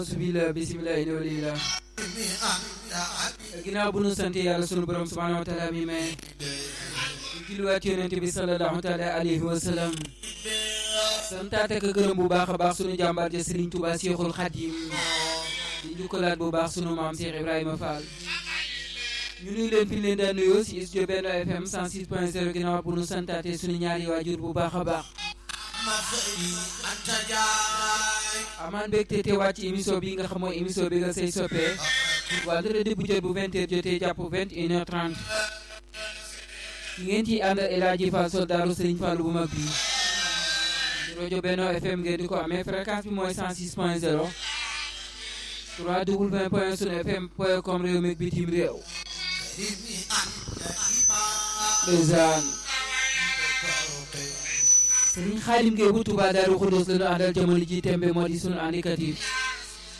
bismillah bismillah ina walillah ginnaaw bu nu sant yàlla sunu borom subhanahu wa taala mi may ñu julliwaat yonente bi sallallahu taala alayhi wa sallam santaat ak gërëm bu baax a baax sunu jàmbaar ja Serigne Touba Cheikhul Khadim di jukkalaat bu baax sunu maam Cheikh Ibrahima Fall ñu nuyu leen fi leen daan nuyoo si studio Benno FM 106.0 ginnaaw bu nu santaate sunu ñaari waajur bu baax a baax amaan mbégte teewaat ci émission bi nga xam mooy émission bi nga say soppee vendredi bu jot bu 20h jotee jàpp 21h30 ki ngeen ciy àndal El Hadji Fall soldaaru Serigne Fallou bu mag bi ci rajo Benno FM ngeen di ko amee fréquence bi mooy 106.0 www.sunfm.com réew mi bitim réew ndeysaan Serigne Khadim Gueye bu Touba Darou Khoudoss la ñu àndal jamono ji tembe moo di sunu indicatif